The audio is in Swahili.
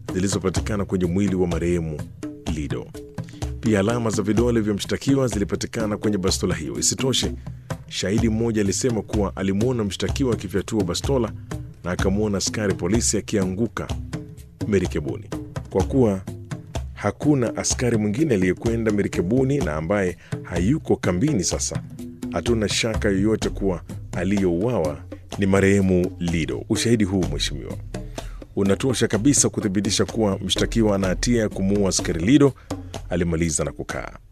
zilizopatikana kwenye mwili wa marehemu Lido. Pia alama za vidole vya mshtakiwa zilipatikana kwenye bastola hiyo. Isitoshe, shahidi mmoja alisema kuwa alimwona mshtakiwa akifyatua bastola na akamwona askari polisi akianguka merikebuni. Kwa kuwa hakuna askari mwingine aliyekwenda merikebuni na ambaye hayuko kambini sasa, hatuna shaka yoyote kuwa aliyouawa ni marehemu Lido. Ushahidi huu mheshimiwa, unatosha kabisa kuthibitisha kuwa mshtakiwa ana hatia ya kumuua askari Lido, alimaliza na kukaa.